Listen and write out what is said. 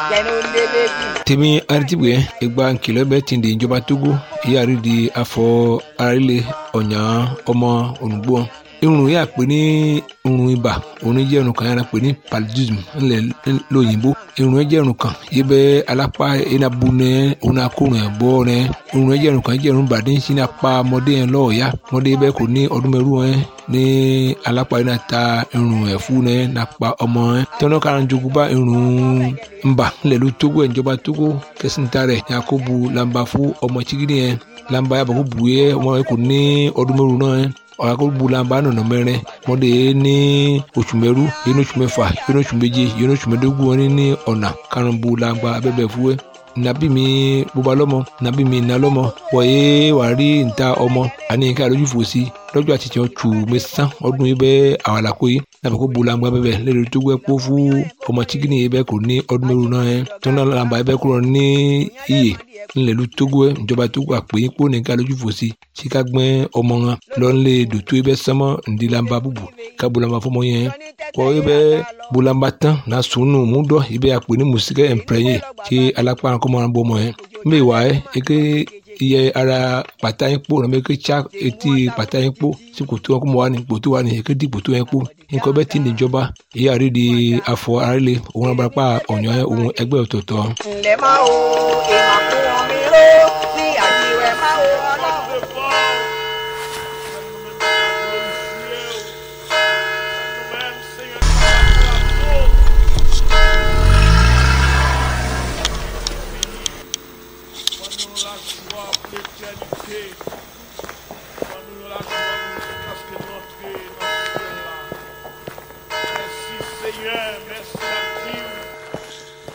tèmi aritibue egba nkìlọ̀ bẹ́ẹ̀ ti di ìjọba togo ìyáàrí di afọ arílẹ̀ ọ̀nyà ọmọ olùgbò irun yà pé ní irun ibà òun jẹ́ irun kan yàrá pé ní paludism ńlẹ̀ lóyìnbó irun jẹ́ irun kan yìí bẹ́ alápá enabu nẹ òun akórun ẹ̀ bọ́ nẹ irun jẹ́ irun kan jẹ́ irun bàdé ń sin apá ọmọdé yẹn lọ́ọ̀ọ́yá ọmọdé bẹ́ẹ̀ kò ní ọdún mẹ́rù ẹ̀ ní alápá yìí náà ta irun ẹ̀ fún nẹ nàpa ọmọ ẹ̀ tẹ́wọ́n kára ń jogún bá irun ńbà ńlẹ̀ ló tógó ẹ̀ ìjọba tógó kẹsìntà rẹ̀ yakubu lamba fún ọmọ chigidi yẹn lamba yàbọ̀ kó bu yẹ ọmọ yẹn kò ní ọdún mẹ́rù náà ẹ̀ ọ̀làkọ̀gbùlànbà nọ̀nà mẹ́rin mọ́dé ní oṣù mẹ́rú yẹn oṣù mẹ́fà yẹn oṣù méje yẹn oṣù mẹ́dógún wọn ní ọ̀nà karùnbùlànbà abẹ́bẹ̀ fúwẹ́ nàbí mi bóba lọ́mọ nàbí mi nà lọ́mọ wọ̀nyé wà rí níta ọmọ àní nǹkan àlójú fò sí lọ́jọ́ àtijọ́ tù mẹ́sàn ọdún yìí bẹ́ẹ̀ àwàlàkó yìí nàbẹ̀ kó bulangba bẹ́ẹ̀ lẹ́nu tó gbẹ́ kó fún ọmọ chikini yìí bẹ́ẹ̀ kò ní ọdún mẹ́rù náà yẹn tó náà làǹbà yìí bẹ́ẹ̀ kúrò ní iyè ńlẹ̀lú tógó ẹ̀ ìjọba tógó àpè yín kó nìkan lójú fò sí síka gbẹ́ ọmọ wọn lọ́nlẹ̀ dòtó yìí bẹ́ẹ̀ sánmọ́ ńdílàmbà bùbù ká bulangba fọmọ yẹn kọ́ yìí bẹ́ẹ̀ bulangba tán náà sùnù mú dọ́ yìí bẹ́ẹ̀ àpè ní mùsíkẹ́ ẹ̀ǹpẹ̀rẹ̀yẹ kí alápá kọ́mọ́ wọn bọ́ ọmọ yẹn mbẹ́ wà ẹ́ eke iye ara pàtà yín kpó nàbẹ eke tsa etí pàtà yín kpó sí kòtò wọn kó mọ wà ní kòtò wà ní eke di kòtò yẹn kpó nǹkan bẹ́ẹ̀ ti níjọba ìyá rí di afọ arílẹ̀ òun abarapá ọ̀nyọ́ òun ẹgbẹ́ ọ̀tọ̀ọ̀tọ̀. ǹlẹ́ máa wo ìmọ̀ fún omi ró ní àjíwẹ̀ máa wo ọlọ́run. Seigneur, merci à Dieu.